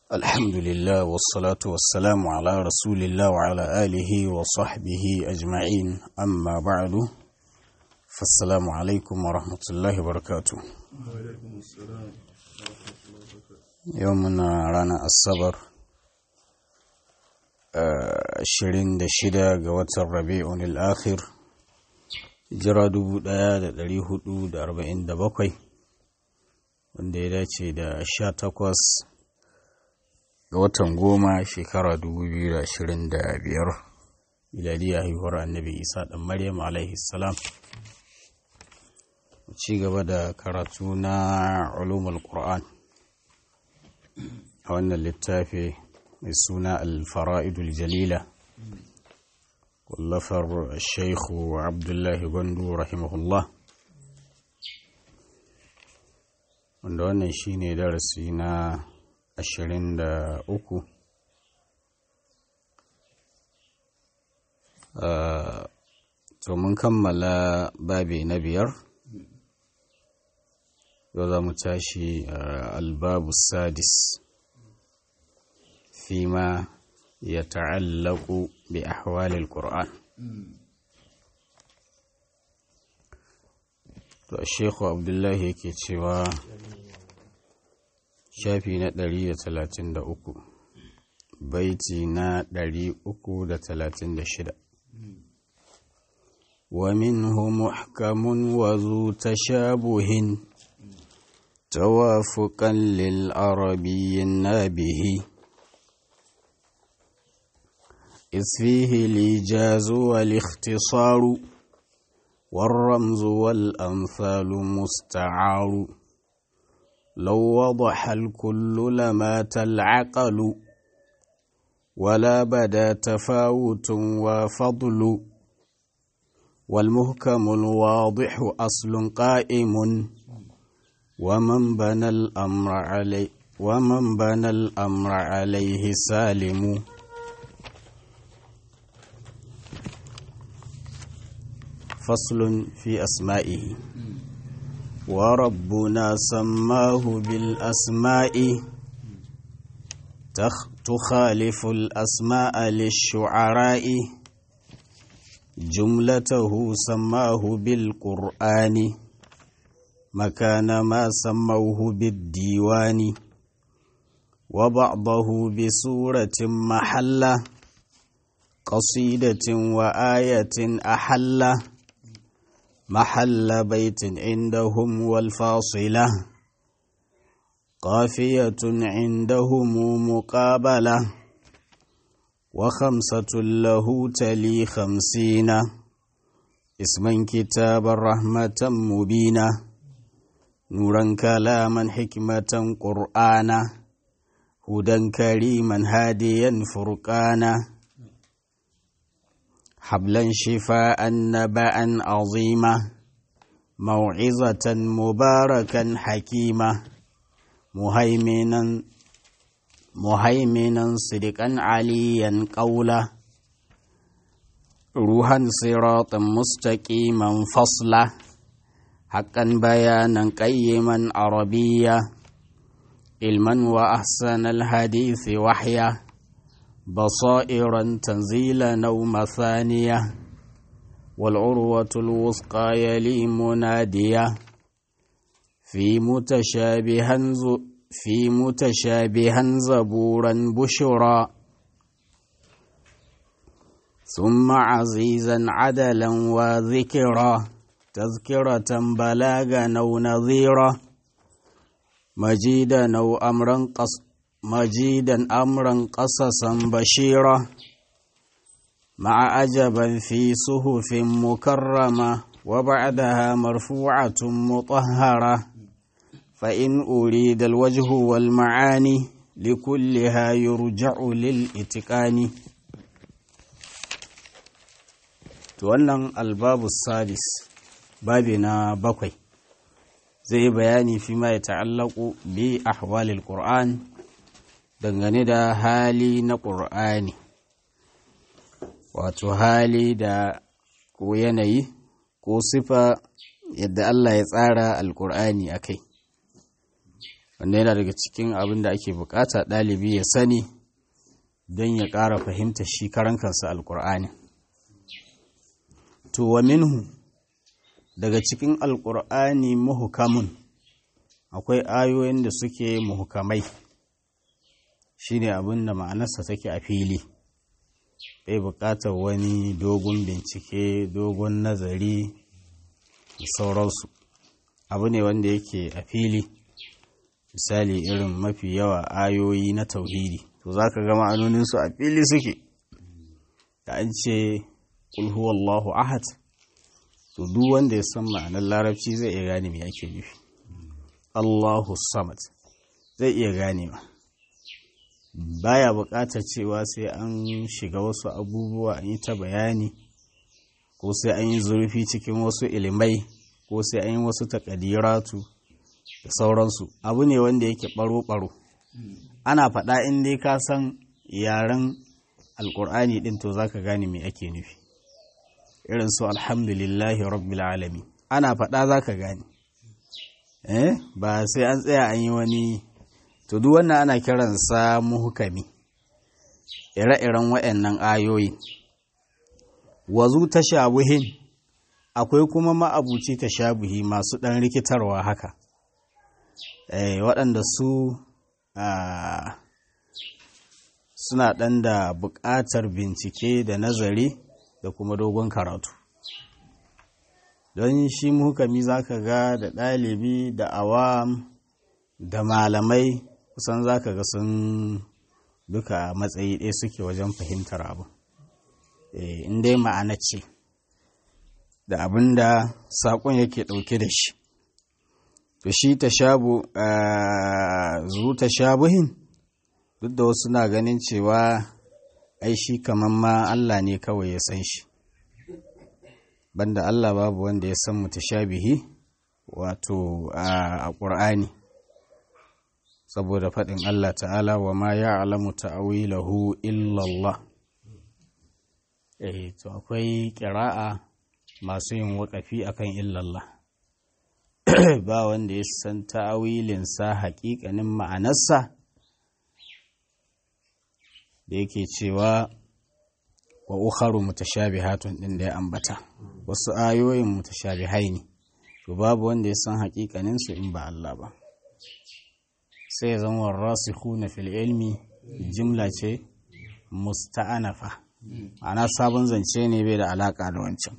الحمد لله والصلاة والسلام على رسول الله وعلى آله وصحبه أجمعين أما بعد فالسلام عليكم ورحمة الله وبركاته وعليكم السلام ورحمة الله وبركاته يومنا رانا الصبر ashirin da shida ga watan rabi'un al'akhir jira dubu ɗaya da ɗari hudu da arba'in da bakwai wanda ya dace da sha takwas ga watan goma shekara dubu biyu da ashirin da biyar miladiyya haihuwar annabi isa ɗan maryam alaihi salam ci gaba da karatu na ulumul qur'an a wannan littafi mai suna alfara'idul jalila wallafar shaikhu abdullahi gwandu rahimahullah wanda wannan shine darasi na ashirin da uku to mun kammala babi na biyar yau za mu tashi albabu sadis فيما يتعلق بأحوال القرآن to Sheikhu Abdullahi yake cewa shafi na 133 baiti na 336 ومنه محكم وذو تشابه توافقا للعربي النابه إذ فيه الإيجاز والاختصار والرمز والأمثال مستعار لو وضح الكل لمات العقل ولا بدا تفاوت وفضل والمهكم الواضح أصل قائم ومن بنى الأمر عليه ومن بنى الأمر عليه سالم فصل في أسمائه وربنا سماه بالأسماء تخالف الأسماء للشعراء جملته سماه بالقرآن مكان ما سموه بالديوان وبعضه بسورة محلة قصيدة وآية أحلّه محل بيت عندهم والفاصلة قافية عندهم مقابلة وخمسة له تلي خمسين اسما كتاب رحمة مبينة نورا كلاما حكمة قرآنا هدى كريما هاديا فرقانا حبلا شفاء نبأ عظيما موعظة مباركا حكيمة مهيمنا مهيمنا صدقا عليا قولا روحا صراطا مستقيما فصلا حقا بيانا قيما عربيا علما وأحسن الحديث وحيا بصائرا تنزيلا أو مثانية والعروة الوثقى يلي منادية في متشابها في متشابها زبورا بشرا ثم عزيزا عدلا وذكرا تذكرة بلاغا أو نظيرا مجيدا أو أمرا قص مجيدا امرا قصصا بشيرا مع عجبا في صحف مكرمه وبعدها مرفوعه مطهره فان اريد الوجه والمعاني لكلها يرجع للاتقان wannan albabu sadis babi na bakwai zai yi bayani fi ma ya ta'allaku bi ahwalil qur'an dangane da hali na ƙur'ani wato hali da ko yanayi ko sifa yadda Allah ya tsara alƙur'ani a kai wanda yana daga cikin abin da ake bukata ɗalibi ya sani don ya ƙara fahimta shi karan kansa alƙur'ani to wa minhu daga cikin alƙur'ani muhukamun akwai ayoyin da suke muhukamai shine abin da ma'anarsa take a fili bai buƙatar wani dogon bincike dogon nazari da sauransu abu ne wanda yake a fili misali irin mafi yawa ayoyi na tauhidi to za ka ga ma'anoninsu a fili suke da an ce huwallahu ahad to duk wanda ya san ma'anar larabci zai iya gane me ake nufi Allahu samad zai iya gane ma baya buƙatar cewa sai an shiga wasu abubuwa an yi ta bayani ko sai an yi zurfi cikin wasu ilimai ko sai an yi wasu takadiratu da sauransu abu ne wanda yake ɓaro-ɓaro ana faɗa in dai ka san yaren alƙur'ani ɗin to za ka gane me ake nufi irin su alhamdulillahi rabbil alami ana faɗa za ka gane eh ba sai an tsaya an yi wani to duk wannan ana kiransa muhukami ire-iren waɗannan ayoyi wazu tashabuhin akwai kuma ma'abuci tashabuhi masu ɗan rikitarwa haka eh waɗanda su suna ɗan da buƙatar bincike da nazari da kuma dogon karatu don shi muhukami za ka ga da ɗalibi da awam da malamai kusan za ka ga sun duka matsayi ɗaya suke wajen fahimtar abu in dai ma'ana ce da abin da saƙon yake ɗauke da shi to shi ta shabu zu ta shabuhin duk da wasu na ganin cewa ai shi kamar ma Allah ne kawai ya san shi banda Allah babu wanda ya san mutashabihi wato a ƙur'ani saboda faɗin Allah ta'ala wa ma ya alamu ta'awilahu illallah eh to akwai ƙira'a masu yin waƙafi akan illallah ba wanda ya san ta'awilinsa haƙiƙanin ma'anarsa da yake cewa wa ukharu mutashabihatun din da ya ambata wasu ayoyin mutashabihai ne to babu wanda ya san haƙiƙanin su in ba Allah ba sai ya zama rasikhuna fil ilmi jimla ce musta'anafa ana sabon zance ne bai da alaka da wancan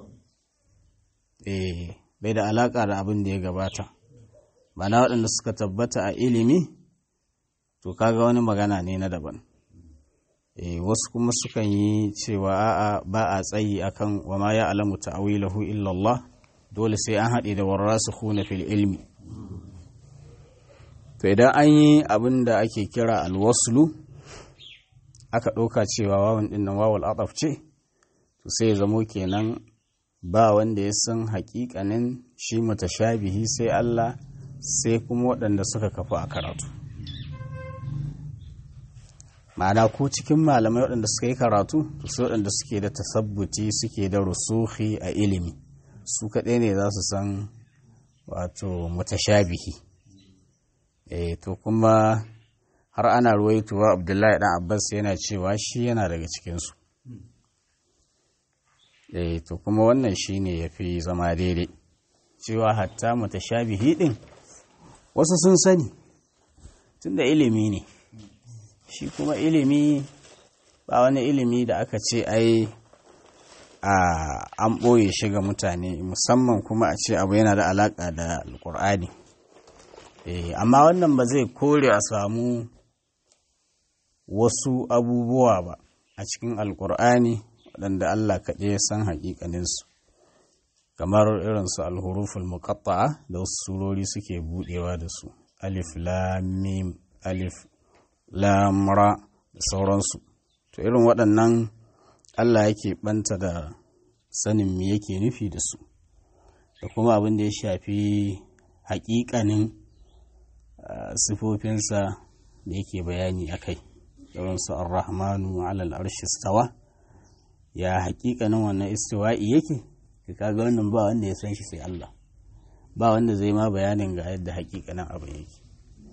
eh bai da alaka da abin da ya gabata ba na waɗanda suka tabbata a ilimi to kaga wani magana ne na daban eh wasu kuma sukan yi cewa a'a ba a tsayi akan wa ma ya alamu ta'awilahu illa Allah dole sai an haɗe da warasikhuna fil ilmi to idan an yi abin da ake kira alwaslu aka ɗauka cewa wawan ɗin nan wawal ataf ce to sai ya zamo kenan ba wanda ya san haƙiƙanin shi mutashabihi sai Allah sai kuma waɗanda suka kafu a karatu ma'ana ko cikin malamai waɗanda suka yi karatu to sai waɗanda suke da tasabbuti suke da rusuhi a ilimi su kaɗai ne za su san wato mutashabihi eh to kuma har ana ruwaituwa abdullahi dan abbas yana cewa shi yana daga cikinsu eh to kuma wannan shine ya fi zama daidai cewa hatta mutashabihi din wasu sun sani tunda ilimi ne shi kuma ilimi ba wani ilimi da aka ce ai a an ɓoye shi ga mutane musamman kuma a ce abu yana da alaƙa da alƙur'ani amma wannan ba zai kore a samu wasu abubuwa ba a cikin alkur'ani waɗanda Allah kaɗai ya san haƙiƙaninsu kamar irinsu alhuruful muqatta'a da wasu surori suke buɗewa da su alif lamim alif lamra da sauransu to irin waɗannan Allah yake ɓanta da sanin me yake nufi da su da kuma abin da ya shafi haƙiƙanin sifofinsa da yake bayani a kai irinsu ar-rahmanu alal arshi stawa ya hakikanin wannan istiwa'i yake ka kaga wannan ba wanda ya san shi sai Allah ba wanda zai ma bayanin ga yadda hakikanin abin yake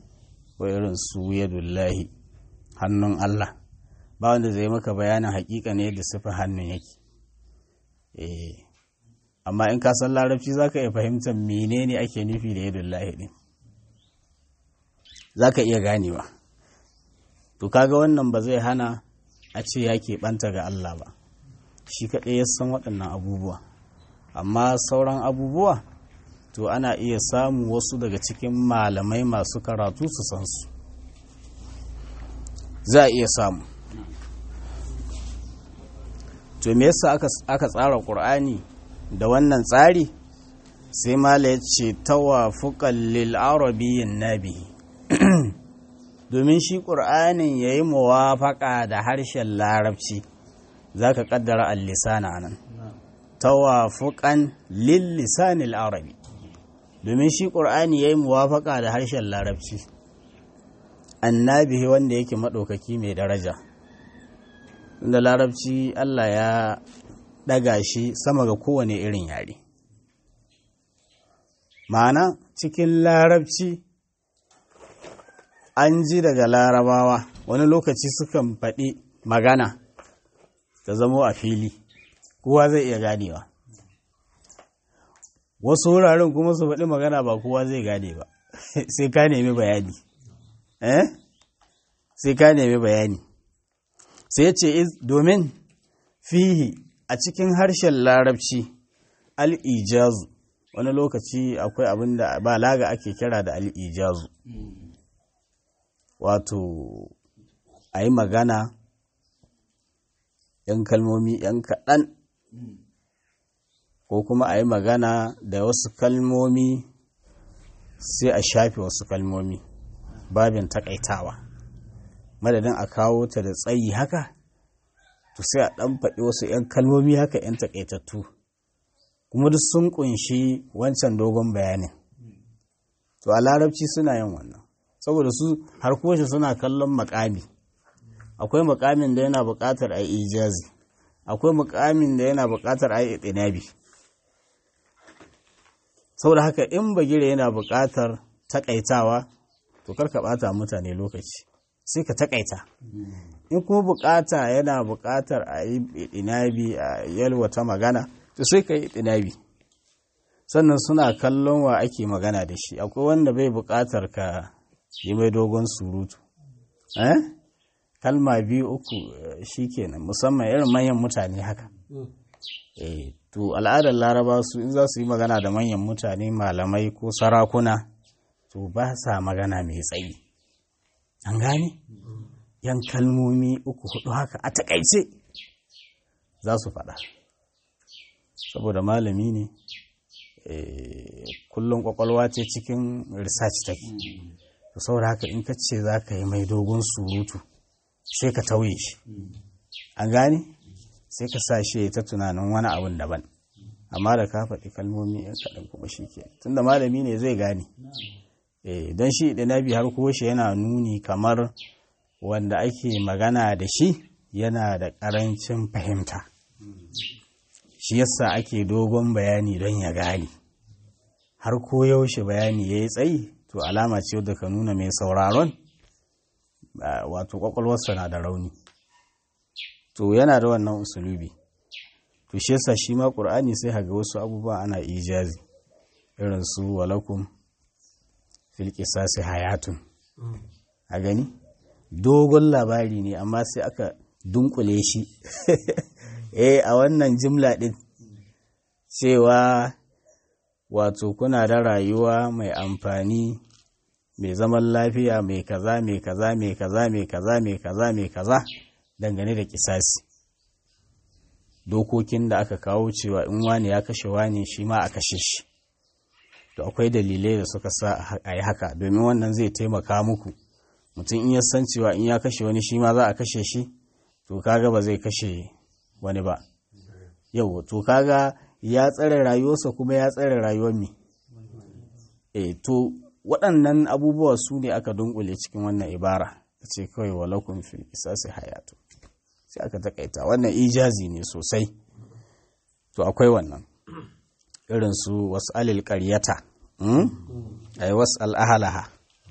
ko irin su yadullahi hannun Allah ba wanda zai maka bayanin hakika ne da sifar hannun yake eh amma in ka san larabci za ka iya fahimtar menene ake nufi da yadullahi din za ka iya ganewa to kaga wannan ba zai hana a ce ya keɓanta ga Allah ba shi kaɗai ya san waɗannan abubuwa amma sauran abubuwa to ana iya samu wasu daga cikin malamai masu karatu su san su za a iya samu to me yasa aka tsara ƙur'ani da wannan tsari sai mala ya ce tawafuƙan lil arabiyyin nabi domin shi ƙur'anin ya yi muwafaƙa da harshen larabci za ka ƙaddara al-lisana nan tawafuƙan lil lisanil arabi domin shi ƙur'ani ya yi muwafaƙa da harshen larabci annabi wanda yake maɗaukaki mai daraja da larabci Allah ya ɗaga shi sama ga kowane irin yare ma'ana cikin larabci an ji daga larabawa wani lokaci sukan faɗi magana ta zamo a fili kowa zai iya ganewa wasu wuraren kuma su faɗi magana ba kowa zai gane ba sai ka nemi bayani eh sai ka nemi bayani sai ce domin fihi a cikin harshen larabci al'ijazu wani lokaci akwai abin da ba laga ake kira da al'ijazu wato a yi magana ‘yan kalmomi ‘yan kaɗan ko kuma a yi magana da wasu kalmomi sai a shafe wasu kalmomi babin takaitawa madadin a kawo ta da tsayi haka to sai a ɗan faɗi wasu ‘yan kalmomi haka ‘yan takaitattu kuma duk sun ƙunshi wancan dogon bayanin to a larabci suna yin wannan saboda su har koshe suna kallon makami akwai makamin da yana buƙatar a yi ijazi akwai makamin da yana buƙatar a yi itinabi saboda haka in bagire yana buƙatar takaitawa to karka ɓata mutane lokaci sai ka takaita in kuma buƙata yana buƙatar a yi itinabi a yalwata magana to sai ka yi itinabi sannan suna kallon wa ake magana da shi akwai wanda bai buƙatar ka yi mai dogon surutu eh kalma biyu uku shi kenan musamman irin manyan mutane haka eh to al'adar laraba su in za su yi magana da manyan mutane malamai ko sarakuna to ba sa magana mai tsayi an gane yan kalmomi uku hudu haka a takaice za su faɗa saboda malami ne kullum kwakwalwa ce cikin research take to saboda haka in ka ce za ka yi mai dogon surutu sai ka tauye shi an gane sai ka sa shi ta tunanin wani abun daban amma da ka faɗi kalmomi yan kaɗan kuma shi ke tunda malami ne zai gane don shi ɗinabi har ko shi yana nuni kamar wanda ake magana da shi yana da ƙarancin fahimta shi yasa ake dogon bayani don ya gane har ko yaushe bayani ya yi tsayi to alama ce da ka nuna mai sauraron wato kwakwalwarsa na da rauni to yana da wannan usulubi to shi yasa shi ma ƙur'ani sai haga wasu abubuwa ana ijazi irin su walakum fil qisasi hayatun a gani dogon labari ne amma sai aka dunkule shi eh a wannan jimla din cewa wato kuna da rayuwa mai amfani mai zaman lafiya mai kaza mai kaza mai kaza mai kaza mai kaza mai kaza dangane da kisasi dokokin da aka kawo cewa in wani ya kashe wani shi ma a kashe shi to akwai dalilai da suka sa a yi haka domin wannan zai taimaka muku mutum in ya san cewa in ya kashe wani shi ma za a kashe shi to kaga ba zai kashe wani ba yau to kaga ya tsare rayuwarsa kuma ya tsare rayuwar mi e to waɗannan abubuwa su ne aka dunkule cikin wannan ibara ta ce kawai walakun fil isasi hayatu sai aka takaita wannan ijazi ne sosai to akwai wannan irin su wasu alil ƙaryata ai wasu al'ahalaha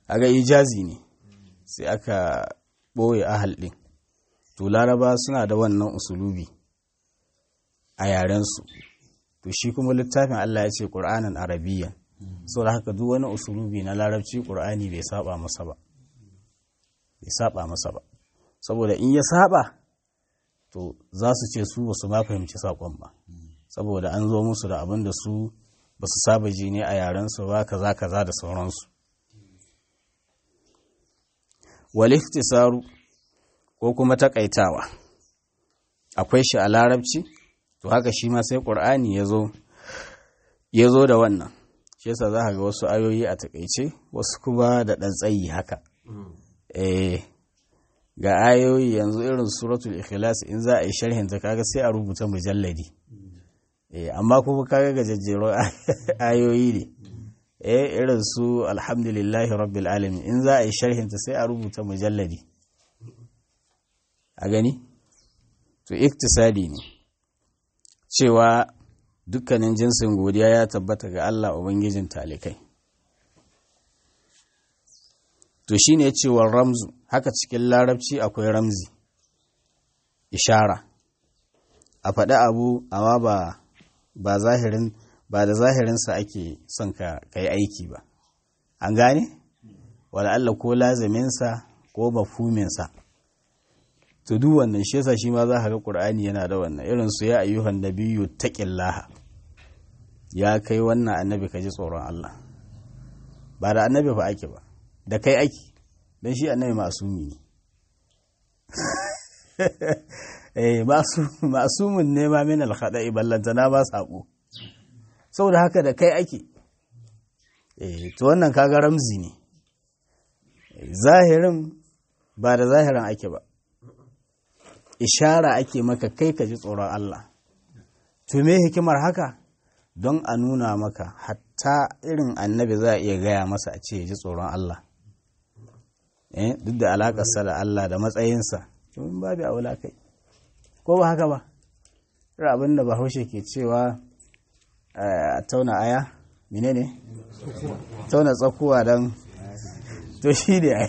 aga ijazi ne sai aka ɓoye ahal ɗin to laraba suna da wannan usulubi a yarensu to shi kuma littafin Allah ya ce ƙur'anin arabiya sau da haka duk wani usulubi na larabci ƙur'ani bai saba masa ba bai saba masa ba saboda in ya saba to za su ce su ba su ma fahimci saƙon ba saboda an zo musu da abin da su ba su saba ji ne a yarensu ba kaza kaza da sauransu waliftisaru ko kuma takaitawa akwai shi a larabci to haka shi ma sai ƙur'ani ya zo da wannan shi yasa za ga wasu ayoyi a takaice wasu kuma da ɗan tsayi haka eh ga ayoyi yanzu irin suratul ikhlas in za a yi sharhin ta kaga sai a rubuta mujalladi eh amma kuma kaga gajejjero ayoyi ne eh irin su alhamdulillahi rabbil alamin in za a yi sharhin ta sai a rubuta mujalladi a gani to iktisadi ne cewa dukkanin jinsin godiya ya tabbata ga Allah ubangijin talikai to shine cewar ramzu haka cikin larabci akwai ramzi ishara a faɗi abu amma ba ba zahirin ba da zahirinsa ake son ka kai aiki ba an gane wala Allah ko laziminsa ko mafhuminsa to duk wannan shi yasa shi ma za ka ga Qur'ani yana da wannan irin su ya ayyuhan nabiyyu taqillaha ya kai wannan annabi ka ji tsoron Allah ba da annabi fa ake ba da kai ake don shi annabi masumi ne eh masumun ne ma min alkhada'i ballantana ba sako saboda haka da kai ake eh to wannan kaga ramzi ne zahirin ba da zahirin ake ba ishara ake maka kai ka ji tsoron Allah to me hikimar haka don a nuna maka hatta irin annabi za a iya gaya masa a ce ya ji tsoron Allah eh duk da alakarsa da Allah da matsayinsa domin babu aula kai ko ba haka ba abin da bahaushe ke cewa a tauna aya menene tauna tsakuwa don to shi ne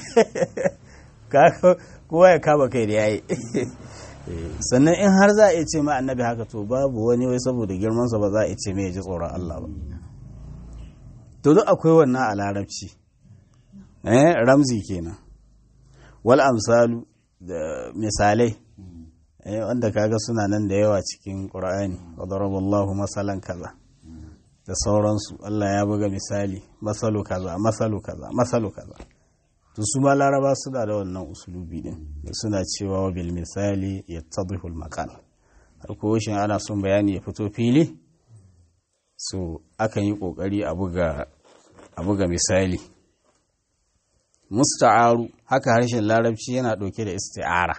kowa ya kama kai da yayi sannan in har za a iya ce ma annabi haka to babu wani wai saboda girmansa ba za a iya ce mai ji tsoron Allah ba to duk akwai wannan a larabci eh ramzi kenan wal amsalu da misalai eh wanda kaga suna nan da yawa cikin qur'ani wa daraballahu masalan kaza da sauransu Allah ya buga misali masalu kaza masalu kaza masalu kaza to su ma laraba suna da wannan usulubi din da suna cewa wa bil misali yattadhihu al maqal har ko shin ana son bayani ya fito fili so akan yi kokari a buga a buga misali musta'aru haka harshen larabci yana ɗauke da isti'ara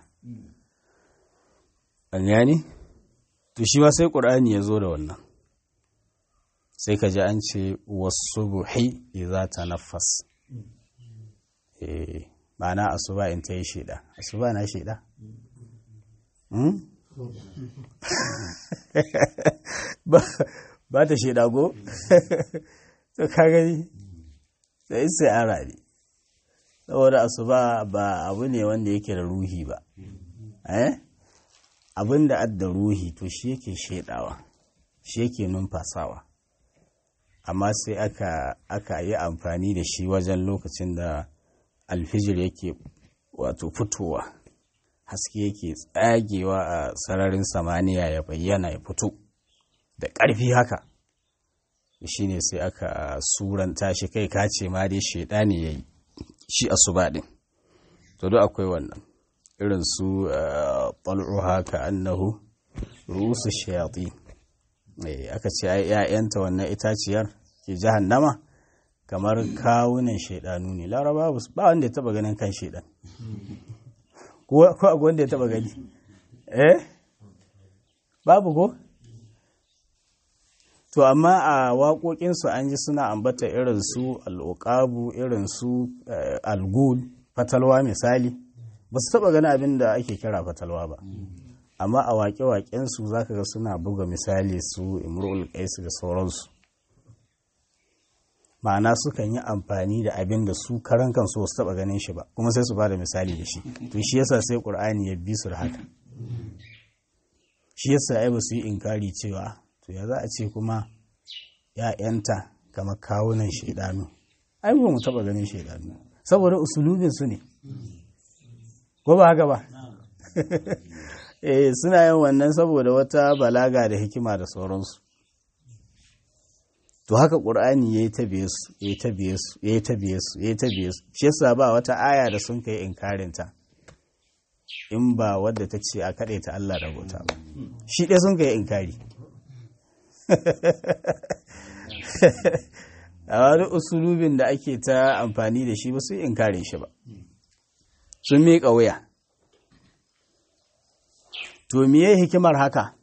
an gani to shi ma sai ƙur'ani ya zo da wannan sai ka ji an ce wasu buhi idza tanaffas eh ma'ana asuba in ta yi shida asuba na shida ba ta shida go to ka gani sai isti'ara ne saboda asuba ba abu ne wanda yake da ruhi ba eh abin da adda ruhi to shi yake shaidawa shi yake numfasawa amma sai aka aka yi amfani da shi wajen lokacin da alfijir yake wato fitowa haske yake tsagewa a sararin samaniya ya bayyana ya fito da ƙarfi haka shi ne sai aka suranta shi kai kace ma dai shaidani ya yi shi asuba din to duk akwai wannan irin su ɓal'uha ka annahu rusu shayatin aka ce ai ‘ya'yanta wannan itaciyar ke jahannama kamar kawunan shaidanu ne laraba ba wanda ya taba ganin kan shaidan ko akwai wanda ya taba gani eh babu ko to amma a waƙoƙinsu an ji suna ambata irin su al'uƙabu irin su algul fatalwa misali ba su taɓa gani abin da ake kira fatalwa ba amma a waƙe-waƙensu za ka ga suna buga misali su imrul qais da sauransu ma'ana sukan yi amfani da abin da su karan kansu wasu taba ganin shi ba kuma sai su ba da misali da shi to shi yasa sai qur'ani ya bi su da haka shi yasa ai ba su yi inkari cewa to ya za a ce kuma ya'yanta kamar kawunan shaidanu ai ba mu taba ganin shaidanu saboda usulubin su ne ko ba haka ba eh suna yin wannan saboda wata balaga da hikima da sauransu to haka ƙur'ani ya yi ta biye su ya yi ta biye su ya yi ta biye su ya yi ta biye su shi yasa ba wata aya da sun kai inkarinta in ba wadda ta ce a kaɗai ta Allah da bauta ba shi ɗaya sun kai inkari a wani usulubin da ake ta amfani da shi ba su yi inkarin shi ba sun miƙa wuya to miye hikimar haka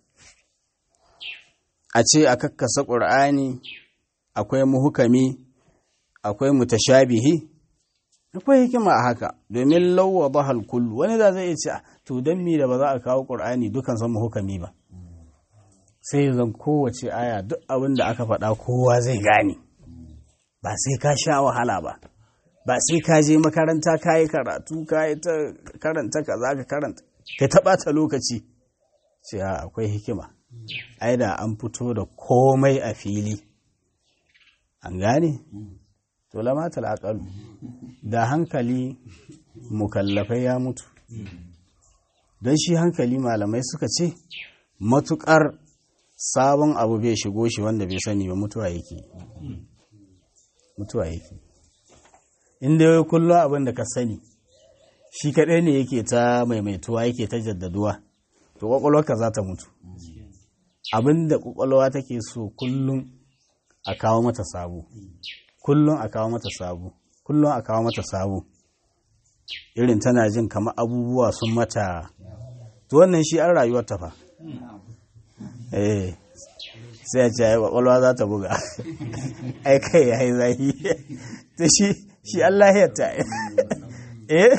a ce a kakkasa ƙur'ani akwai muhukami akwai mutashabihi akwai hikima a haka domin lauwa bahal kullu wani da zai ce to don mi da ba za a kawo ƙur'ani dukan san muhukami ba sai zan kowace aya duk abin da aka faɗa kowa zai gane ba sai ka sha wahala ba ba sai ka je makaranta ka yi karatu ka yi ta karanta ka za ka karanta ka taɓa ta lokaci ce akwai hikima ai da an fito da komai a fili an gane to lamatal aqalu da hankali mukallafai ya mutu don shi hankali malamai suka ce matukar sabon abu bai shigo shi wanda bai sani ba mutuwa yake mutuwa yake inda yau kullum abin da ka sani shi kaɗai ne yake ta maimaituwa yake ta jaddaduwa to kwakwalwarka za ta mutu abin da kwakwalwa take so kullum a kawo mata sabo kullum a kawo mata sabo kullum a kawo mata sabo irin tana jin kamar abubuwa sun mata to wannan shi an rayuwar ta fa eh sai a ce ai kwakwalwa za ta buga ai kai ya yi zahi to shi shi Allah ya ta eh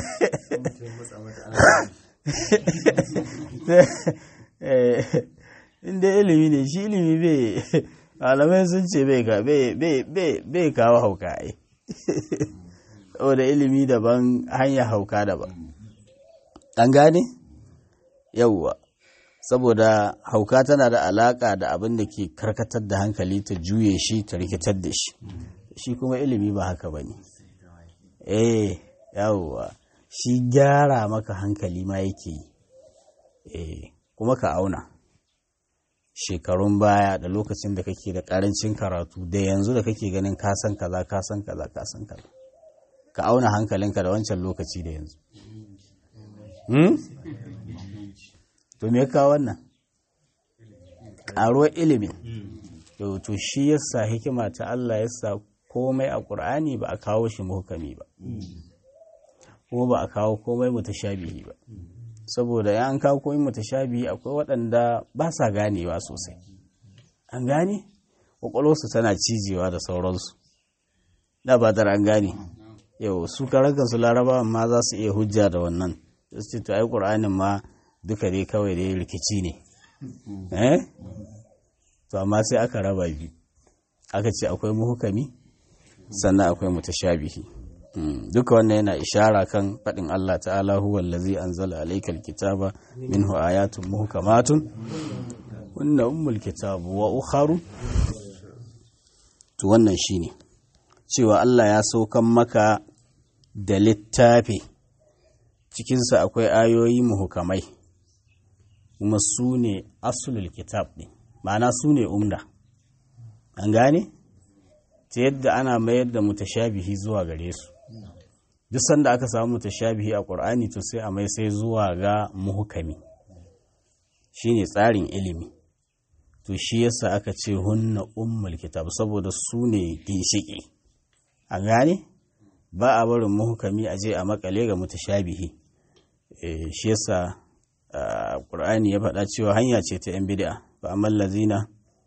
inda ilimi ne shi ilimi bai malamai sun ce bai kawo hauka ai saboda ilimi daban hanyar hauka daban an gane yauwa saboda hauka tana da alaka da abin da ke karkatar da hankali ta juye shi ta rikitar da shi shi kuma ilimi ba haka ba ne eh yauwa shi gyara maka hankali ma yake yi eh kuma ka auna shekarun baya da lokacin da kake da karancin karatu da yanzu da kake ganin kasan kaza kasan kaza kasan kaza ka auna hankalinka da wancan lokaci da yanzu hmm? to me ka wannan ƙaruwar ilimin to shi yasa hikima ta Allah yasa komai a ƙur'ani ba a kawo shi muhukami ba kuma ba a kawo komai mutashabihi ba saboda ya an kawo komai mutashabihi akwai waɗanda ba sa ganewa sosai an gane ƙwaƙwalwarsu tana cijewa da sauransu da ba an gane yau su karakan su larabawan ma za su iya hujja da wannan su ce to ai ƙur'anin ma duka dai kawai dai rikici ne eh to amma sai aka raba biyu aka ce akwai muhukami sannan akwai mutashabihi duka wannan yana ishara kan faɗin Allah ta'ala huwa allazi anzala alaykal kitaba minhu ayatun muhkamatun hunna ummul kitab wa ukharu to wannan shine cewa Allah ya saukan maka da littafi cikinsa akwai ayoyi muhukamai kuma su ne asulul kitab ɗin ma'ana su ne umda an gane ta yadda ana mayar da mutashabihi zuwa gare su duk sanda aka samu mutashabihi a ƙur'ani to sai a mai sai zuwa ga muhukami shine tsarin ilimi to shi yasa aka ce hunna ummul kitab saboda su ne ginshiki an gane ba a barin muhukami a je a makale ga mutashabihi shi yasa ƙur'ani ya faɗa cewa hanya ce ta 'yan bid'a fa amman lazina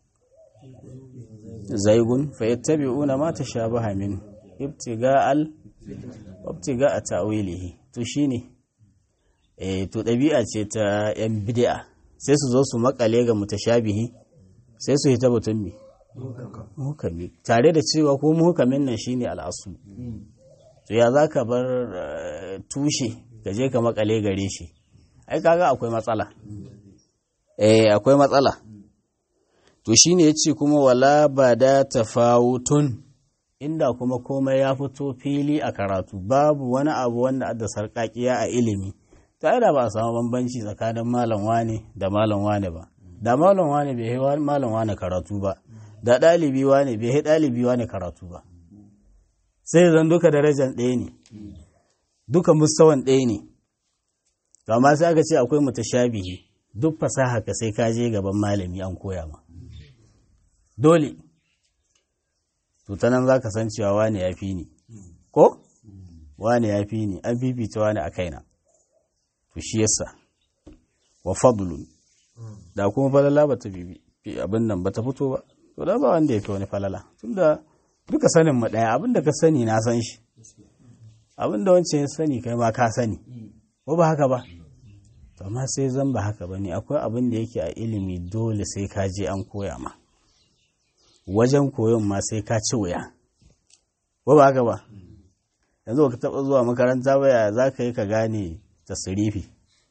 zaigun fa yattabi'una ma tashabaha min ibtiga'al ibtiga'a ta'wilihi to shine eh to ɗabi'a ce ta 'yan bid'a sai su zo su makale ga mutashabihi sai su hita batun mi muhukami tare da cewa ko muhukamin nan shine al'asu to ya za ka bar eh, tushe ka je ka makale gare shi ai kaga akwai matsala eh akwai matsala to shine yace kuma wala bada tafawutun inda kuma komai ya fito fili a karatu babu wani abu wanda da sarƙaƙiya a ilimi ta da ba a samu bambanci tsakanin malam wane da malam wane ba da malam wane bai yi malam wane karatu ba da ɗalibi wane bai yi ɗalibi wane karatu ba sai zan duka darajar ɗaya ne duka mustawan ɗaya ne to amma sai aka ce akwai mutashabihi duk fasaha ka sai ka je gaban malami an koya ma dole to ta nan za ka san cewa wane ya fi ni ko wane ya fi ni an fifita wane a kaina to shi yasa wa fadlun da kuma falala ba ta bibi abin nan ba ta fito ba to da ba wanda ya fi wani falala tunda duka sanin mu ɗaya abin da ka sani na san shi abin da wancan ya sani kai ma ka sani ko ba haka ba to amma sai zan ba haka ba ne akwai abin da yake a ilimi dole sai ka je an koya ma wajen koyon ma sai ka ci wuya ko ba haka ba yanzu ka taɓa zuwa makaranta ba ya za ka yi ka gane tasirifi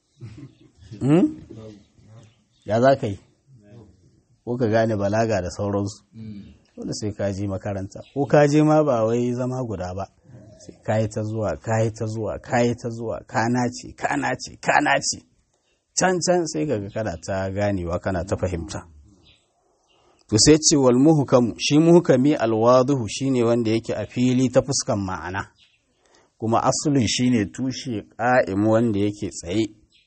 ya za ka yi ko ka gane balaga da sauransu dole sai ka je makaranta ko ka je ma ba wai zama guda ba sai ka yi ta zuwa ka yi ta zuwa ka yi ta zuwa ka nace ka nace ka nace can can sai ka ga kana ta ganewa kana ta fahimta to sai ce wal muhkamu shi muhkami alwaduhu shine wanda yake a fili ta fuskan ma'ana kuma asulin shine tushe ƙa'im wanda yake tsaye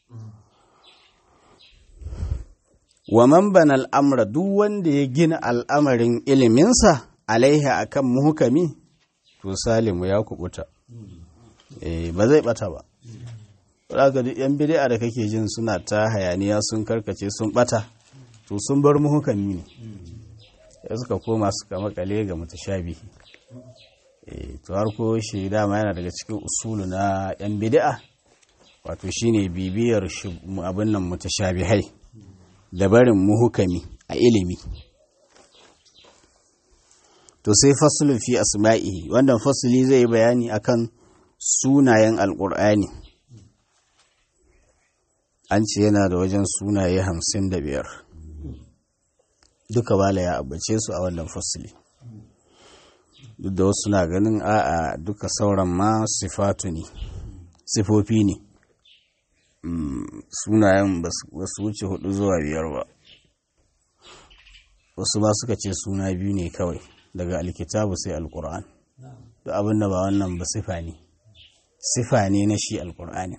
wa man bana al'amra duk wanda ya gina al'amarin iliminsa alaiha akan muhkami to salimu ya kubuta eh ba zai bata ba Zaka duk yan bid'a da kake jin suna ta hayaniya sun karkace sun bata to sun bar muhkami ne sai suka koma suka makale ga mutashabihi eh to har ko shi dama yana daga cikin usulu na yan bid'a wato shine bibiyar abin nan mutashabihai da barin muhukami a ilimi to sai fasulun fi asma'i wannan fasuli zai yi bayani akan sunayen alkur'ani an ce yana da wajen sunaye hamsin da biyar duka bala ya abace su a wannan fasuli duk da wasu na ganin a'a duka sauran ma sifatu ne sifofi ne sunayen ba su wuce hudu zuwa biyar ba wasu ba suka ce suna biyu ne kawai daga alkitabu sai alkur'an duk abin da ba wannan ba sifa ne sifa ne na shi alkur'ani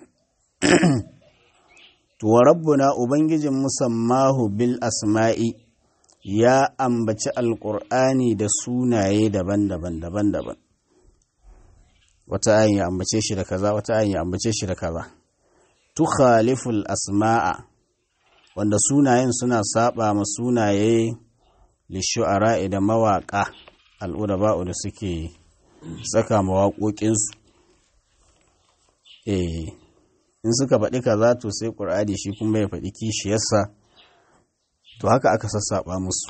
to wa rabbuna ubangijin musammahu bil asma'i ya ambaci alkur'ani da sunaye daban-daban daban-daban wata ayin ya ambace shi da kaza wata ayin ya ambace shi da kaza tukhaliful asma'a wanda sunayen suna saba ma sunaye lishu'ara da mawaƙa al'udaba'u da suke saka mawaƙoƙinsu eh in suka faɗi kaza to sai ƙur'ani shi kuma ya faɗi kishiyarsa to haka aka sassaɓa musu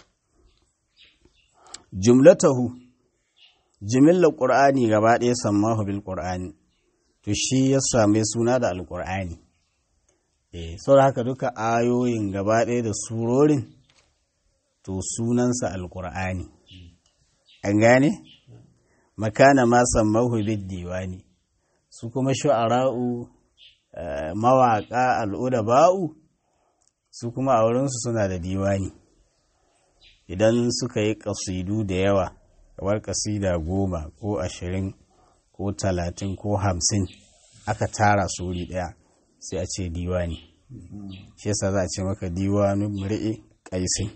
jumlatahu jimillar ƙur'ani gaba ɗaya sammahu bil ƙur'ani to shi ya same suna da alƙur'ani eh saboda haka duka ayoyin gaba ɗaya da surorin to sunansa alƙur'ani an gane makana ma sammahu bid diwani su kuma shu'ara'u mawaƙa al'udaba'u su kuma a wurinsu suna da diwani idan suka yi ƙasidu da yawa kamar ƙasida goma ko ashirin ko talatin ko hamsin aka tara su wuri ɗaya sai a ce diwani shi yasa za a ce maka diwanu mur'i ƙaisin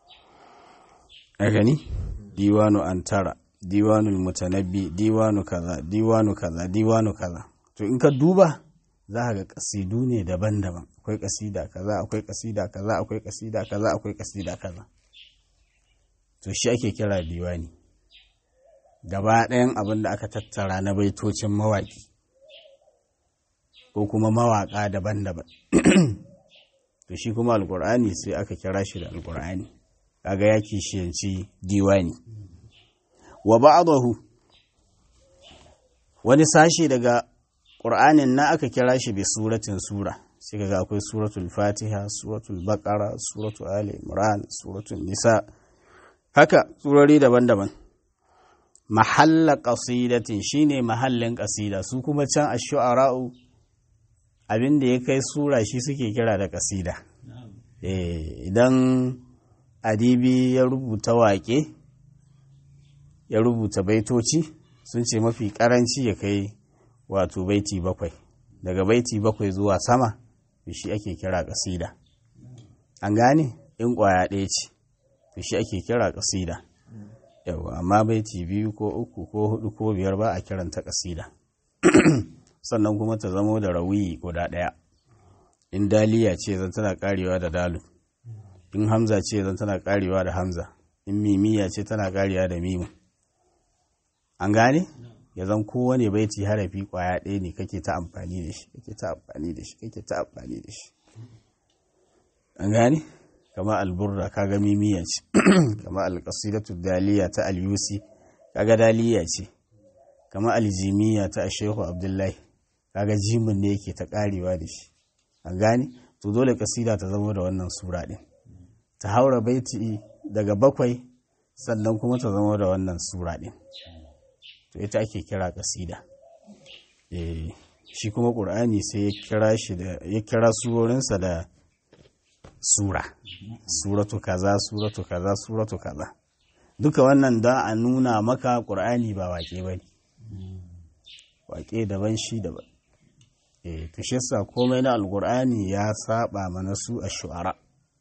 a gani diwanu antara diwanu mutanabbi diwanu kaza diwanu kaza diwanu kaza to in ka duba za ka ga kasidu ne daban-daban akwai kasida kaza akwai kasida kaza akwai kasida kaza akwai kasida kaza to shi ake kira diwani gaba ɗayan abin da aka tattara na baitocin mawaƙi ko kuma mawaƙa daban-daban to shi kuma alƙur'ani sai aka kira shi da alƙur'ani kaga ya kishiyanci diwani wa ba'dahu wani sashi daga ƙur'anin na aka kira shi bi suratin sura sai kaga akwai suratul fatiha suratul baqara suratul ali imran suratul nisa haka surori daban-daban mahalla qasidatin shine mahallin qasida su kuma can ash-shu'ara'u abin da ya kai sura shi suke kira da qasida eh idan adibi ya rubuta waƙe ya rubuta baitoci sun ce mafi karanci ya kai wato baiti bakwai daga baiti bakwai zuwa sama shi ake kira kasida an gane in kwaya ɗaya ce shi ake kira kasida yawa amma baiti biyu ko uku ko hudu ko biyar ba a kiranta kasida sannan kuma ta zamo da rawiyi guda ɗaya in daliya ce zan tana karewa da dalu in hamza ce zan tana karewa da hamza in mimiya ce tana karewa da mimu an gane ya zan kowane baiti harafi kwaya ɗaya ne kake ta amfani da shi kake ta amfani da shi kake ta amfani da shi an gane kama alburra kaga mimiya ce kama alƙasidatu daliya ta alyusi kaga daliya ce kama aljimiya ta shehu abdullahi kaga jimin ne yake ta karewa da shi an gane to dole kasida ta zama da wannan sura ɗin ta haura baiti daga bakwai sannan kuma ta zama da wannan sura ɗin to ita ake kira kasida shi kuma ƙur'ani sai ya kira shi da ya kira surorinsa da sura suratu kaza suratu kaza suratu kaza duka wannan don a nuna maka ƙur'ani ba wake ba ne wake daban shi daban eh to shi yasa komai na alƙur'ani ya saba mana su a shu'ara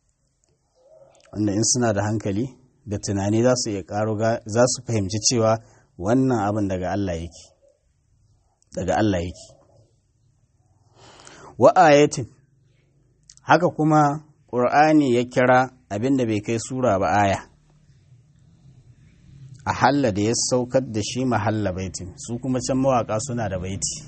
wanda in suna da hankali da tunani za su iya ƙaro za su fahimci cewa wannan abin daga Allah yake daga Allah yake wa ayatin haka kuma ƙur'ani ya kira abin da bai kai sura ba aya a halla da ya saukar da shi mahalla baitin su kuma can mawaka suna da baiti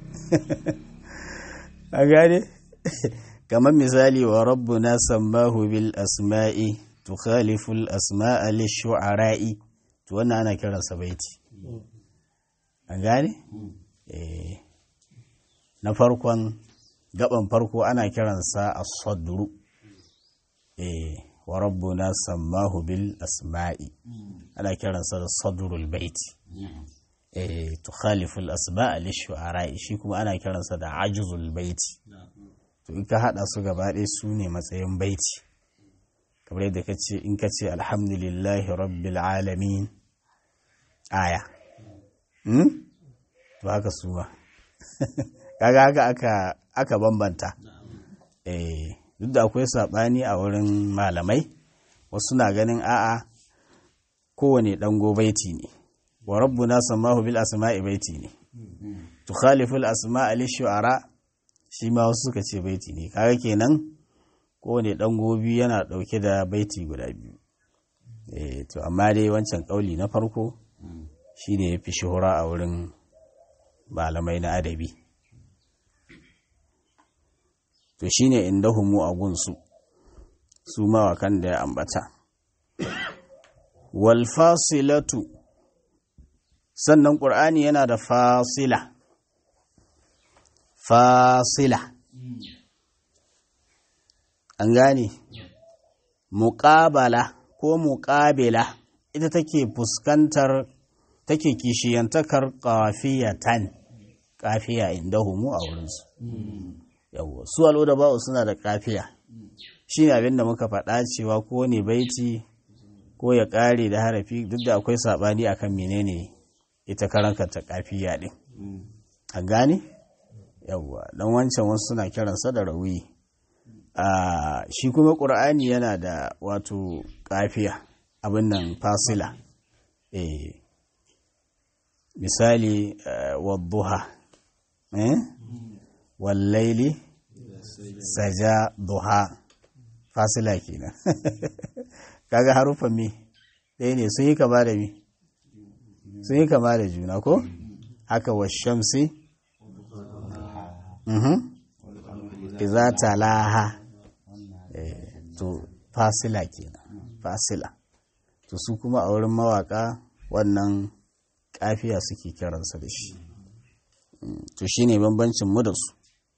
a gane kamar misali wa rabbuna sammahu bil asma'i tukhalifu al asma'a lishu'ara'i to wannan ana kiransa baiti an gane eh na farkon gaban farko ana kiransa as-sadru eh wa rabbuna sammahu bil asma'i ana kiransa da sadrul baiti eh tukhalifu al asma'a lishu'ara'i shi kuma ana kiransa da ajzul baiti to in ka hada su gaba ɗaya su ne matsayin baiti kamar yadda ka ce in ka ce alhamdulillahi rabbil alamin aya hmm? to haka su ba kaga haka aka aka bambanta eh duk da akwai saɓani a wurin malamai wasu na ganin a'a kowane ɗango baiti ne wa rabbuna sammahu bil asma'i baiti ne tukhaliful asma'a lil shu'ara shi ma wasu suka ce baiti ne kaga kenan kowane ɗango biyu yana ɗauke da baiti guda biyu eh to amma dai wancan ƙauli na farko shi ne ya fi shuhura a wurin malamai na adabi to shi ne inda humu a gunsu su mawakan da ya ambata walfasilatu sannan ƙur'ani yana da fasila fasila an gane muƙabala ko muƙabila ita take fuskantar take kishiyantakar ƙafiyatan ƙafiya inda humu a wurinsu yawwa su al'uda ba'u suna da ƙafiya shi ne abinda muka faɗa cewa ko ne baiti ko ya ƙare da harafi duk da akwai saɓani akan menene ita karankata ƙafiya ɗin an gane yawwa don wancan wasu suna kiransa da rawi shi kuma ƙur'ani yana da wato ƙafiya abin nan fasila eh misali wadduha wallaili saja duha fasila kenan kaga harufan me ɗaya ne sun yi kama da me sun yi kama da juna ko haka wa shamsi iza talaha to fasila kenan fasila to su kuma a wurin mawaka wannan kafiya suke kiransa da shi to shine bambancin mu da su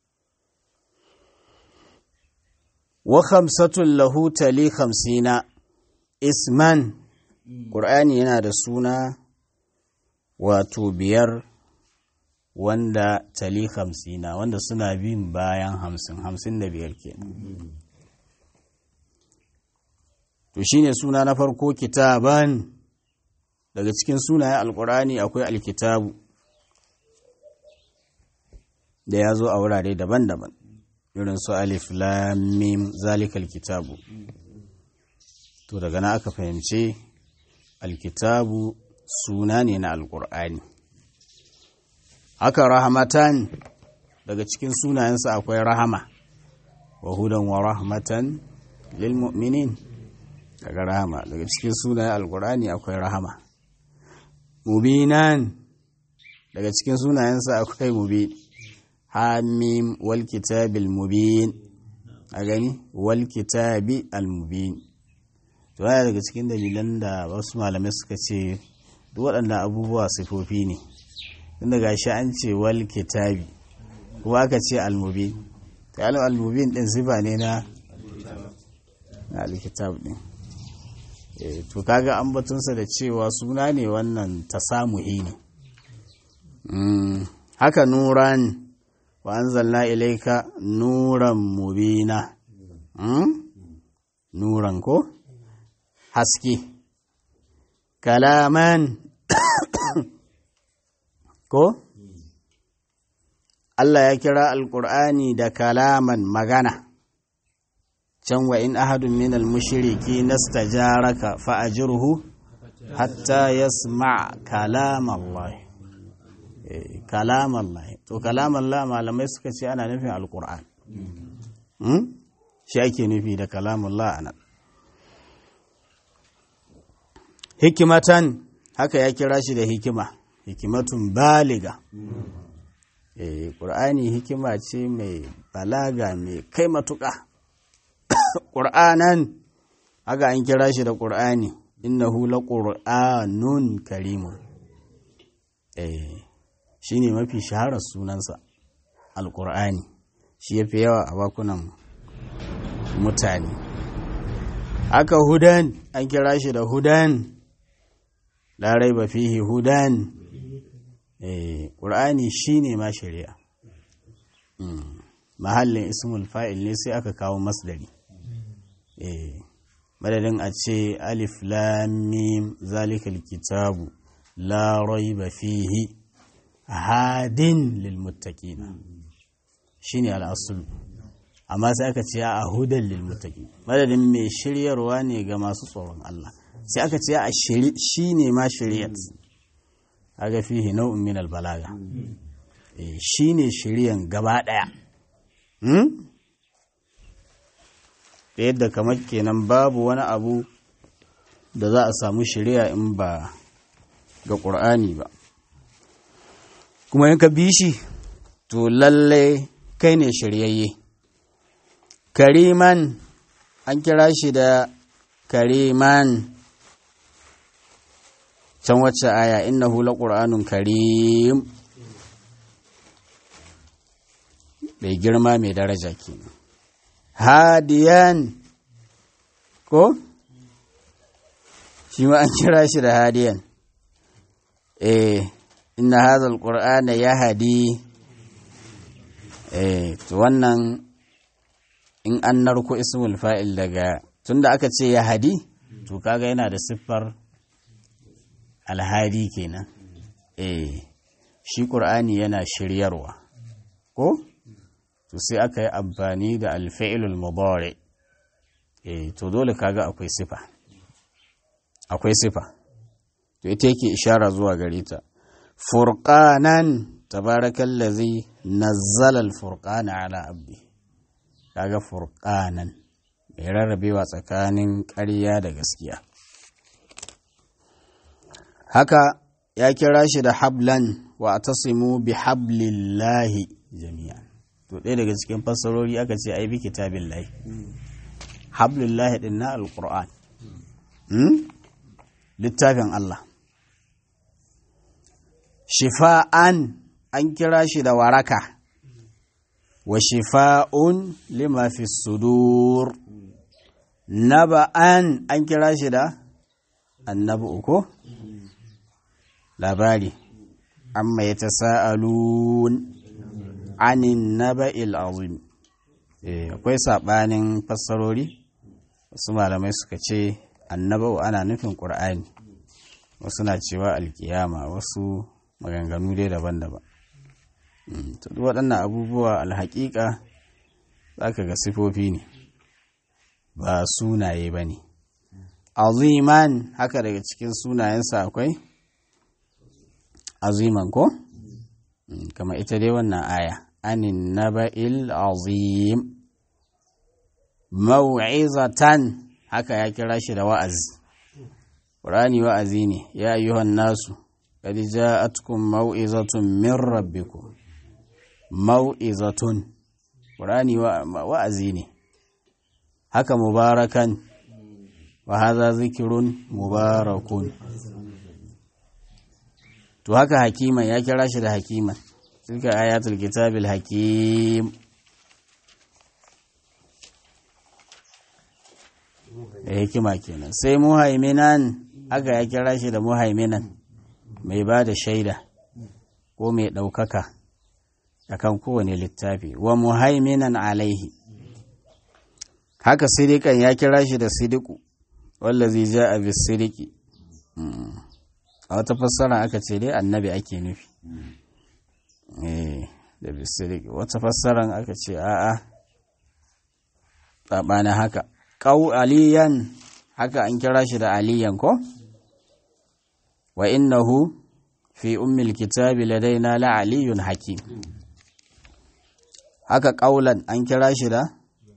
wa khamsatun lahu tali khamsina isman ƙur'ani yana da suna wato biyar wanda tali hamsina wanda suna bin bayan hamsin hamsin da biyar ke to shine suna na farko kitaban daga cikin sunayen alkur'ani akwai alkitabu da ya zo a wurare daban-daban irin su alif lamim zalikal kitabu to daga na aka fahimci alkitabu suna ne na alkur'ani haka rahmatan daga cikin sunayensa akwai rahama wa hudan wa rahmatan lil mu'minin daga rahama daga cikin sunayen alkur'ani akwai rahama mubinan daga cikin sunayensa akwai mubin hamim wal kitabil mubin a gani wal kitabi al mubin to yana daga cikin dalilan da wasu malamai suka ce duk waɗannan abubuwa sifofi ne tunda gashi an ce wal kitabi kuma aka ce almubin ta yi almubin ɗin sifa ne na na alkitab ɗin to kaga an batunsa da cewa suna ne wannan ta samuhi ne haka nuran wa anzalna ilaika nuran mubina nuran ko haske kalaman ko Allah ya kira alƙur'ani da kalaman magana can wa in ahadun min al-mushriki nastajaraka fa ajruhu hatta yasma kalam Allah kalam Allah to kalam Allah malamai suka ce ana nufin alƙur'an shi ake nufi da kalam Allah anan hikimatan haka ya kira shi da hikima hikimatun baliga eh ƙur'ani hikima ce mai balaga mai kai matuƙa ƙur'anan haka an kira shi da ƙur'ani innahu la ƙur'anun karimun eh shine mafi shaharar sunansa alƙur'ani shi yafi yawa a bakunan mutane haka hudan an kira shi da hudan la raiba fihi hudan eh qur'ani shine ma shari'a mahallin ismul fa'il ne sai aka kawo masdari eh madadin a ce alif lam mim zalikal kitabu la raiba fihi hadin lil muttaqina shine al-asl amma sai aka ce a hudan lil muttaqin madadin mai shiryarwa ne ga masu tsoron Allah sai aka ce a shi ne ma shari'at aga fihi nau'in min albalaga shi ne shari'an gaba ɗaya da yadda kamar kenan babu wani abu da za a samu shari'a in ba ga ƙur'ani ba kuma in ka bi shi to lalle kai ne shiryayye kariman an kira shi da kariman can wacce aya innahu laqur'anun karim mai girma mai daraja kenan hadiyan ko shi ma an kira shi da hadiyan eh inna hadha alqur'ana yahdi eh to wannan in an narko ismul fa'il daga tunda aka ce yahdi to kaga yana da siffar alhadi kenan eh shi qur'ani yana shiryarwa ko to sai aka yi amfani da alfa'ilul mudari eh to dole kaga akwai sifa akwai sifa to ita yake ishara zuwa gare ta furqanan tabarakallazi nazzala alfurqana ala abdi kaga furqanan mai rarrabewa tsakanin ƙarya da gaskiya haka ya kira shi da hablan wa tasimu bi hablillahi jami'an to ɗaya daga cikin fassarori aka ce ai bi kitabillahi hablillahi din na alquran littafin Allah shifa'an an kira shi da waraka wa shifa'un lima fi sudur naba'an an kira shi da annabu ko labari amma ya tasa'alun anin naba'il azim akwai saɓanin fassarori wasu malamai suka ce annaba'u ana nufin ƙur'ani wasu na cewa alkiyama wasu maganganu dai daban-daban to duk waɗannan abubuwa alhaƙiƙa za ka ga sifofi ne ba sunaye ba ne aziman haka daga cikin sunayensa akwai aziman ko kama ita dai wannan aya anin naba'il azim mau'izatan haka ya kira shi da wa'azi ƙurani wa'azi ne ya ayyuhan nasu qad ja'atkum mau'izatun min rabbikum mau'izatun ƙurani wa'azi ne haka mubarakan wa hadha zikirun mubarakun to haka hakiman ya kira shi da hakiman tilka ayatul kitabil hakim da hikima kenan sai muhaiminan aka ya kira shi da muhaiminan mai ba da shaida ko mai ɗaukaka akan kowane littafi wa muhaiminan alaihi haka sidikan ya kira shi da sidiku wallazi ja'a bis sidiki a wata fassara aka ce dai annabi ake nufi da bisirik wata fassaran aka ce a'a tsabana haka ƙau aliyan haka an kira shi da aliyan ko wa innahu fi ummil kitabi ladaina la aliyun hakim haka ƙaulan an kira shi da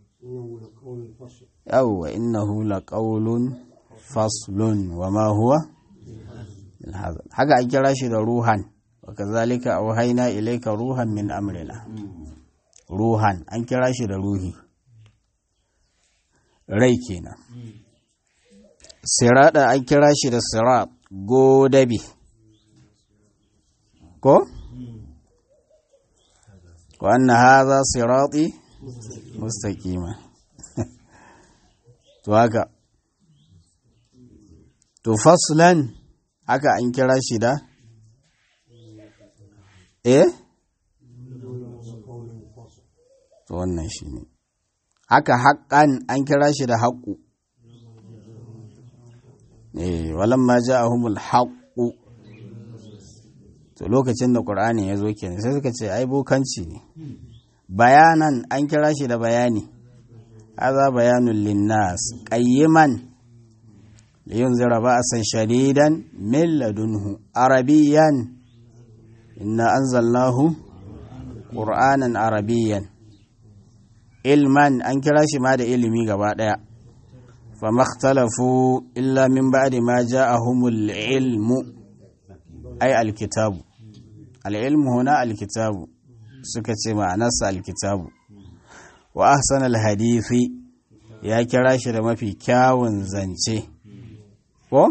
yawwa innahu la ƙaulun faslun wa ma huwa haka an kira shi da ruhan wa kazalika auhayna ilayka ruhan min amrina ruhan an kira shi da ruhi rai kenan sirada an kira shi da sirat godabi ko wa anna hadha sirati mustaqima to haka to faslan haka an kira shi da eh to wannan shi ne haka haƙƙan an kira shi da haƙƙu eh walan ma ja'ahumul haqqu to lokacin da qur'ani ya zo kenan sai suka ce ai bokanci ne bayanan an kira shi da bayani hadha bayanul linnas qayyiman liyunzira ba'san shadidan min ladunhu arabiyan inna anzalnahu qur'anan arabiyan ilman an kira shi ma da ilimi gaba ɗaya fa makhtalafu illa min ba'di ma ja'ahumul ilmu ay alkitabu alilmu huna alkitabu suka ce ma'anarsa alkitabu wa ahsan alhadithi ya kira shi da mafi kyawun zance ko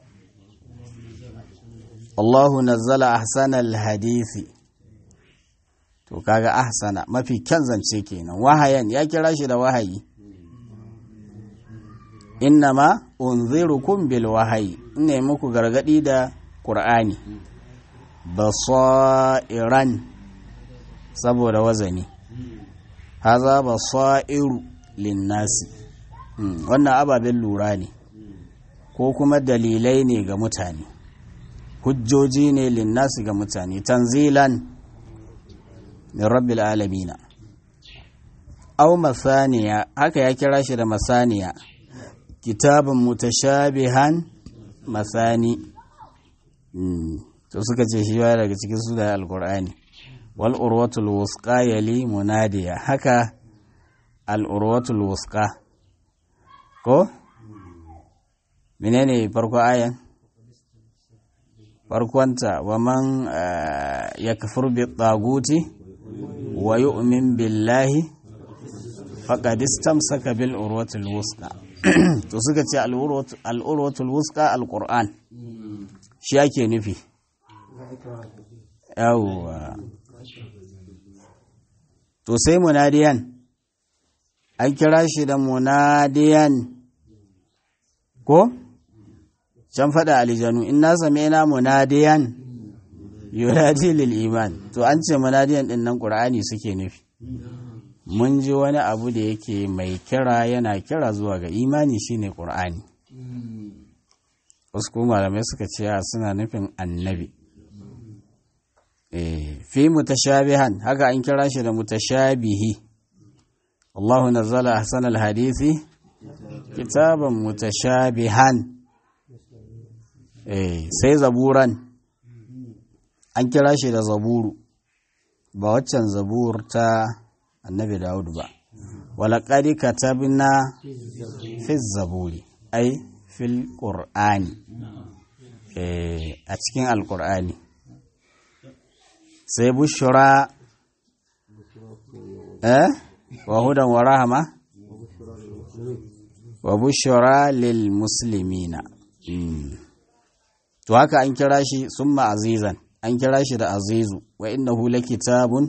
Allahu nazzala ahsan alhadithi to kaga ahsana mafi kyan zance kenan wahayan ya kira shi da wahayi innama unzirukum bil wahayi ina muku gargadi da qur'ani basairan saboda wazani haza basairu linnasi wannan ababen lura ne ko kuma dalilai ne ga mutane hujjoji ne linnasi ga mutane tanzilan min rabbil alamina aw masaniya haka ya kira shi da masaniya kitabun mutashabihan masani to suka ce shi baya daga cikin su da alqur'ani wal urwatul wusqa yali munadiya haka al urwatul wusqa ko menene farko ayan farkonta wa man yakfur bi taguti wa yu'min billahi faqad istamsaka bil urwatil wusqa to suka ce al'urwatul wuska al-qur'an shi ake nufi yawwa to sai munadiyan an kira shi da munadiyan ko can faɗa alijanu in na same na munadiyan yunadi lil iman to an ce munadiyan din nan qur'ani suke nufi mun ji wani abu da yake mai kira yana kira zuwa ga imani shine qur'ani wasu kuma malamai suka ce suna nufin annabi fi mutashabihan haka an kira shi da mutashabihi Allahu nazzala ahsanal hadisi kitaban mutashabihan eh sai zaburan an kira shi da zaburu ba waccan zabur ta annabi Dawud ba walaqad katabna fi zaburi ai fil qur'ani eh a cikin alqur'ani sai bushura eh wa hudan wa rahama wa bushura lil muslimina to haka an kira shi summa azizan an kira shi da azizu wa innahu lakitabun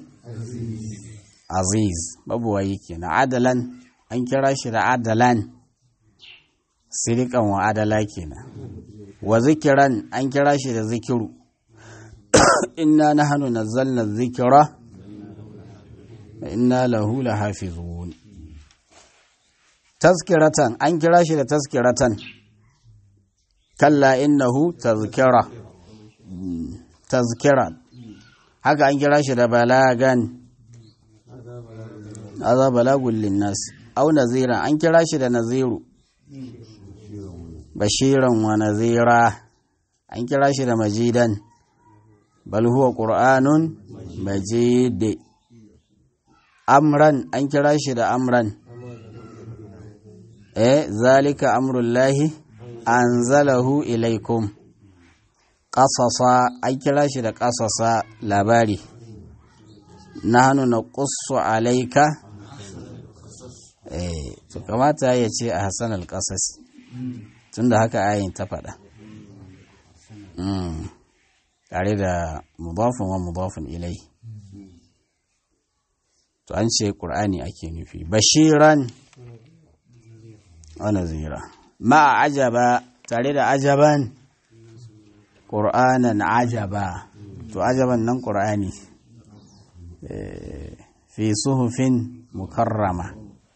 aziz babu wayi kenan adalan an kira shi da adalan sirikan wa adala kenan wa zikiran an kira shi da zikiru inna nahnu nazzalna dhikra wa inna lahu lahafizun tazkiratan an kira shi da tazkiratan kalla innahu tazkira tazkira haka an kira shi da balagan aza balagun linnas au nazira an kira shi da naziru bashiran wa nazira an kira shi da majidan bal huwa qur'anun majid amran an kira shi da amran eh zalika amrullahi anzalahu ilaikum qasasa an kira shi da qasasa labari nahnu naqussu alayka eh to kamata ya ce a hasan al-qasas tunda haka ayin ta faɗa tare da mudafin wa mudafin ilai to an ce ƙur'ani ake nufi bashiran wa nazira ma ajaba tare da ajaban ƙur'anan ajaba to ajaban nan ƙur'ani fi suhufin mukarrama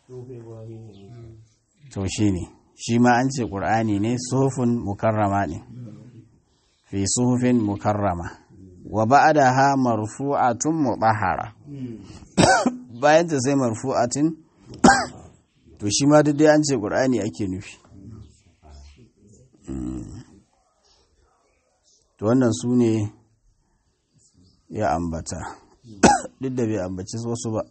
to shi ne shi ma an ce ƙur'ani ne suhufin mukarrama ne fi suhufin mukarrama wa ba'daha marfu'atun mutahhara bayan ta sai marfu'atin to shi ma duk dai an ce qur'ani ake nufi to wannan su ne ya ambata duk da bai ambaci wasu ba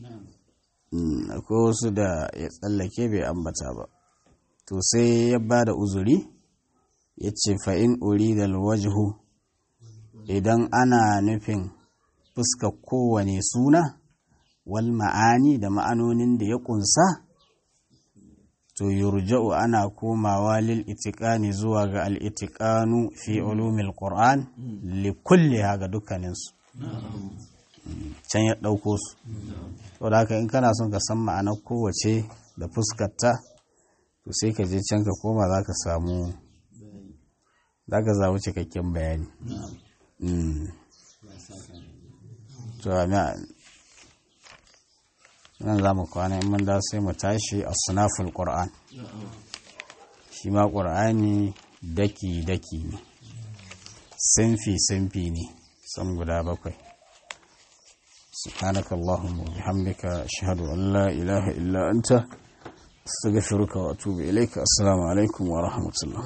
akwai wasu da ya tsallake bai ambata ba to sai ya ba da uzuri ya ce fa'in uri da wajhu idan ana nufin fuska kowane suna wal ma'ani da ma'anonin da ya ƙunsa to yurja'u ana komawa lil itiqani zuwa ga al itiqanu fi ulumil qur'an li kulli ga dukkaninsu can ya ɗauko su to da haka in kana son ka san ma'anar kowace da fuskarta to sai ka je can ka koma za ka samu za ka zawo cikakken bayani to nan za mu kwana in mun da sai mu tashi a sunaful ƙur'an shi ma ƙur'ani daki-daki ne sinfi-sinfi ne san guda bakwai سبحانك اللهم وبحمدك أشهد أن لا إله إلا أنت استغفرك وأتوب إليك السلام عليكم ورحمة الله